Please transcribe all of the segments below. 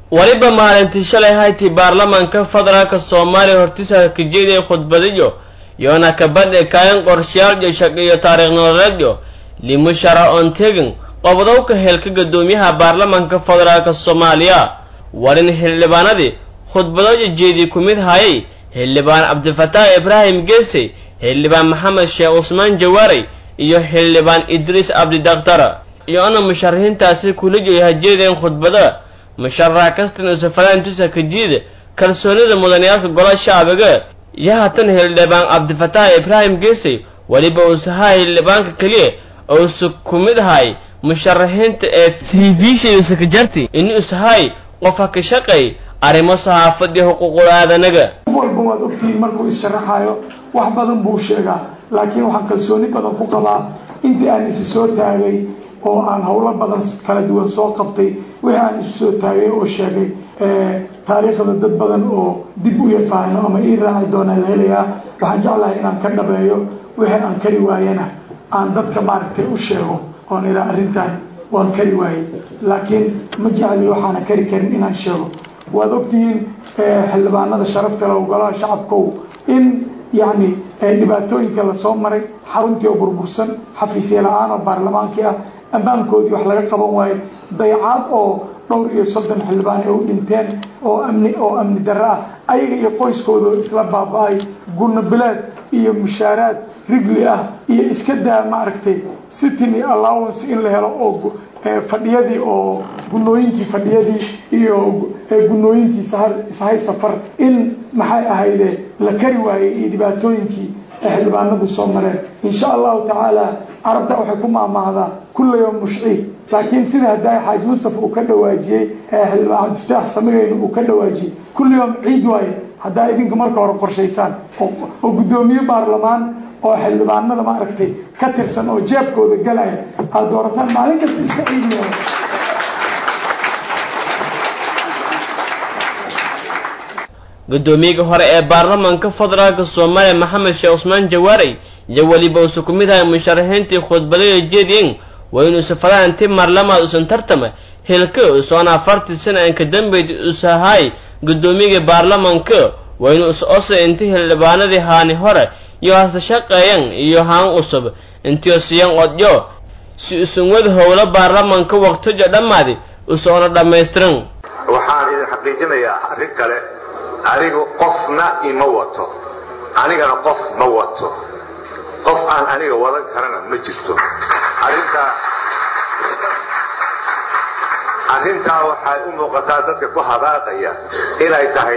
weliba maalintii shalay haytii baarlamaanka federaalka soomaaliya hortiisa kajeedaya khudbadiyo yoona kabadhe kaayan qorshayaal iyo shaq iyo taariikh nololeedyo limushara ontegin qobdowka heelka guddoomiyaha baarlamaanka federaalka soomaaliya warin xildhibaanadii khudbadooda jeedii ku mid hayay xildhibaan cabdifataax ibraahim geese xildhibaan maxamed sheekh cusmaan jawaarey iyo xildhibaan idriis cabdidakhtar iyoona musharaxiintaasi kula jooya hajeedeen khudbada musharax kastan usafalaantusa kajiida kalsoonida mudaniyaalka gola shacbiga iyo haatan xildhibaan cabdifataax ibraahim geese weliba uusahaa xildhibaanka keliya uusa ku mid ahay musharaxiinta ee tvshayusa ka jarti in usahay qofa ka shaqay arrimo saxaafad iyo xuquuqul aadanaga qof walba waad ogtihiin markuu is-sharaxayo wax badan buu sheegaa laakiin waxaan kalsooni badan ku qabaa intii aan isi soo taagay oo aan howlo badan kala duwan soo qabtay wixii aan isu soo taagay oo sheegay taariikhda dad badan oo dib u yaqaano ama ii raaci doonaa la helayaa waxaan jeclahay inaan ka dhabeeyo wixii aan kari waayana aan dadka maaragtay u sheego oon ilaa arrintan waan kari waayey laakiin ma jecli waxaana kari karin inaan sheego waad ogtihiin xildhibaanada sharafta le golaha shacabkow in yacni dhibaatooyinka lasoo maray xaruntii oo burbursan xafiisya la-aan oo baarlamaankii ah ammaankoodii wax laga qaban waayo dayacaad oo dhowr iyo soddon xildhibaan ay u dhinteen oo amni oo amni darro ah ayaga iyo qoyskooda oo isla baaba-ay gunno bilaad iyo mushaaraad rigli ah iyo iska daa maaragtay sitini allowance in la helo oo fadhiyadii oo gunooyinkii fadhiyadii iyo gunooyinkii sahay safar in maxay ahayde la kari waayey iyo dhibaatooyinkii ay xildhibaanadu soo mareen insha allahu tacaala carabta waxay ku maamaahdaa kulla yom mushciid laakiin sida haddaa xaaji mustafa uu ka dhawaajiyey xildhibaan cabdifataax samigayna uu ka dhawaajiyey kulli yom ciid waaye haddaa idinka marka hore qorshaysaan oo guddoomiye baarlamaan oo xildhibaanada maaragtay ka tirsan oo jeebkooda galaya aada doorataan maalin kasta iska ciidmaya guddoomiyaga hore ee baarlamaanka federaalka soomaaliya maxamed sheekh cusmaan jawaarey iyo weliba uusa ku mid ahay musharaxiintii khudbadada jeediyen waa inuusa falaanti marlamaad usan tartama hilka usoona afartii sana aan ka dambeyd usahay guddoomiyaga baarlamaanka waa inuu is osa inti xildhibaanadii haani hore iyo hase shaqeeyan iyo haan cusub intiyo siyan odyo si usan wada howlo baarlamaanka waqtijo dhammaadi usoona dhammaystiran waxaan idin xaqiijinayaa arrin kale anigu qofna ima wato anigana qof ma wato qof aan aniga wadan karana ma jirto arrintaa arrintaa waxay u muuqataa dadka ku hadaaqaya inay tahay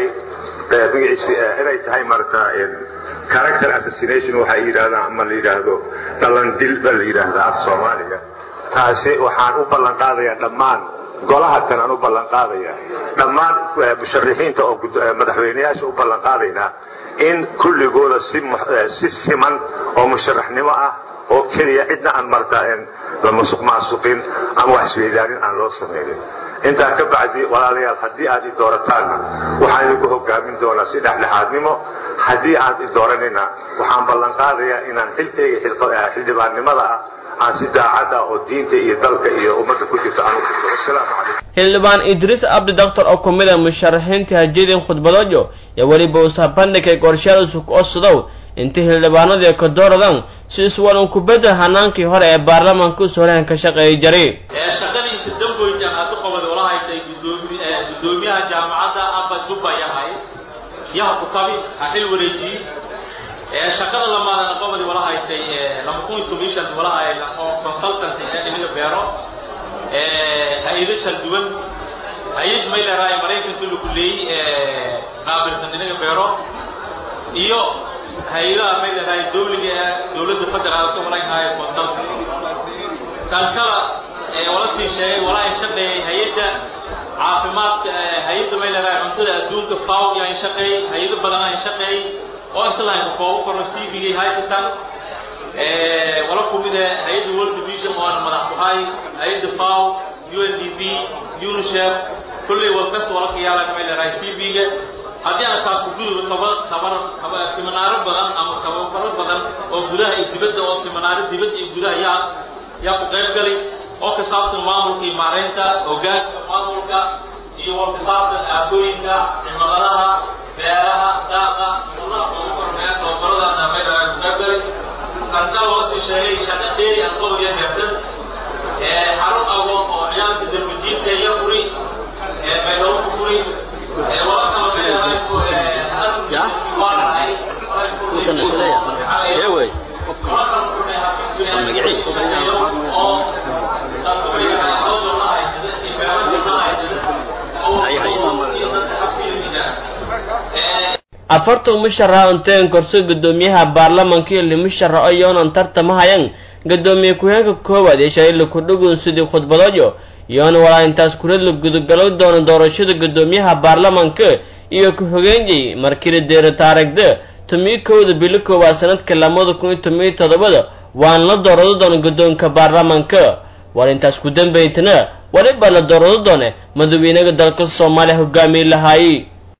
inay tahay marata character assassination waxay yidhahdaan ama la yidhaahdo dhalandil ba la yidhaahdaa af soomaaliga taasi waxaan u ballan qaadayaa dhammaan golaha tan aan u ballan qaadaya dhammaan musharixiinta oo madaxweyneyaasha u ballan qaadaynaa in kulligooda si siman oo musharaxnimo ah oo keliya cidna aan marta la masuq maasuqin ama wax isweydaanin aan loo samaynin intaa ka bacdi walaalayaal haddii aad i doorataanna waxaan idinku hogaamin doonaa si dhexdhexaadnimo haddii aad i dooranina waxaan ballan qaadayaa inaan xilkayga xildhibaannimada ah aan si daacad ah oo diinta iyo dalka iyo ummadda ku jirto aan u dhigto wasalaamu calaykum xildhibaan idriis cabdi doctor oo ku mid a musharaxiintii hajeedin khudbadoojo iyo weliba uusa bandhigay qorshayaal isu ku osadow intii xildhibaanadii ka dooradaan si iswalan ku bedel hanaankii hore ee baarlamaanka us horeen ka shaqeeyay jaray shaqadii inta damboytan aad u qabad wala haytay gudoomiyaha jaamacadda abba jubba yahay yaha kutabi ha xil wareejiye shaqada lamaadana qabadi wala haytay lama kun iyo toban wala hay oo consultancy ee dhinaga beero hay-ado shal duwan hay-ad may leedahay maraykanka lagu leeyey qaabilsan dhinaga beero iyo hay-adaha may leedahay dowliga ee dowladda federaalka walagahayo consultancy kan kala wala sii sheegay wala ay shaqeeyay hay-adda caafimaadka hay-adda may leedahay cuntada adduunka faw yaan shaqeeyey hay-ado badan aan shaqeeyey oo inta lahayn koobo korno cvgay haysataan wala kumid eh hay-adda world vision oo aan madax ku hay hay-adda faw undp unicef kulley war kasta wala ka yaalan may leedahay cv-ga haddii aan taas ku gudubo tabar tabar siminaaro badan ama tababaro badan oo gudaha iyo dibadda oo siminaaro dibadda iyo gudaha yaa yaa ku qayb galay oo ka saabsan maamulka iyo maareynta hogaanka maamulka iyo wakisaabsan aafooyinka cimiladaha beeraha daaqa sunaha ugu kormeen tababarada dhamayda kugagali karna loo sii sheegay shaqo dheeri aan qobadiya deertan xarun agoon oo ciyaalka darbujiidka iyo furi baydhabo ku furi afartan musharax onteen korso guddoomiyaha baarlamanka iyo limusharaxo iyoonan tartamahayaan guddoomiye ku-heenka koowaad ee shalay lakudhugun sidii khudbadayo iyoona walaa intaas kurad la gudagalo doono doorashada guddoomiyaha baarlamanka iyo ku-xigeenyay markila deera taarigda tomiyo kowda bilo koowaad sanadka lamada kun iyo tomiyo toddobada waan la doorado doona guddoonka baarlamanka war intaas ku dambaytana waliba la doorado doone madaxweynaha dalka soomaaliya hogaamiye lahaayey